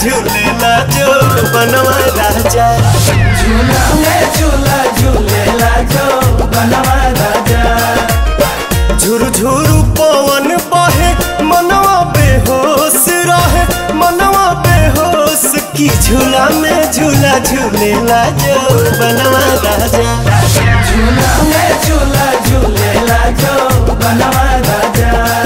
झूलेला जो बनवा राजा झूला में झूला झूलेला जो बनवा राजा झुरु झुरु पवन बहे मनवा बेहोश रहे मनवा बेहोश की झूला में झूला झूलेला जो बनवा राजा झूला में झूला झूलेला जो बनवा राजा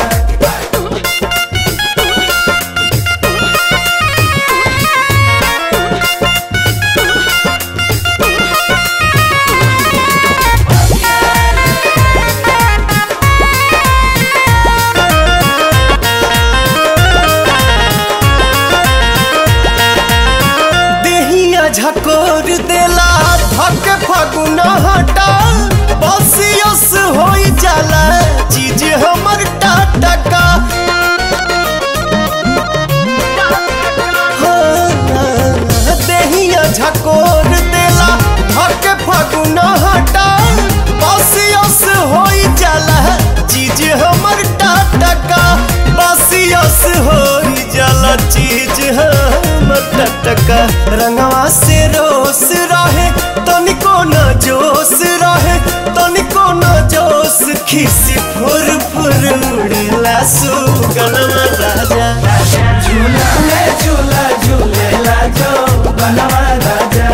देहिया झकोर देला धक फगुना हटा बसियस होई जाला चीज हमर टाटका हाँ, देहिया झकोर देला धक फगुना हटा बसियस होई जाला चीज हमर टाटका बसियस होई जाला चीज हमर टटका रंगवा से रोस रहे तनिको न जोश रहे तनिको न जोश खिसी फुर फुर उड़ेला सुगनमा राजा झूला में झूला झूलेला जो बनवा राजा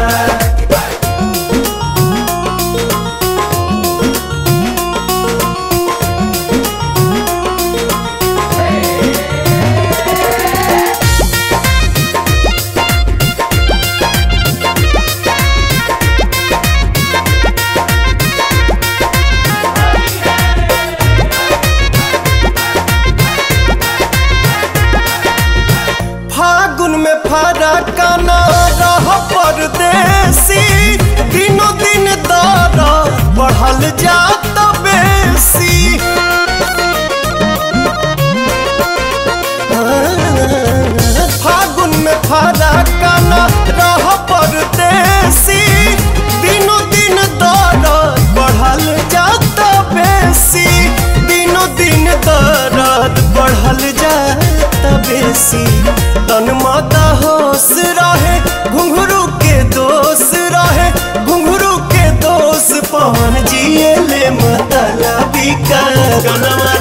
फागुन में फारा काना रह परदेसी दिनों दिन दर बढ़ल जात बेसी फागुन में फारा काना रह परदेसी दिनों दिन दर बढ़ल जात बेसी दिनों दिन दर्द बढ़ल जात बेसी तन माता होश रहे घुंघरू के दोष रहे घुंघरू के दोष पवन जिए ले मतला बिका गनवा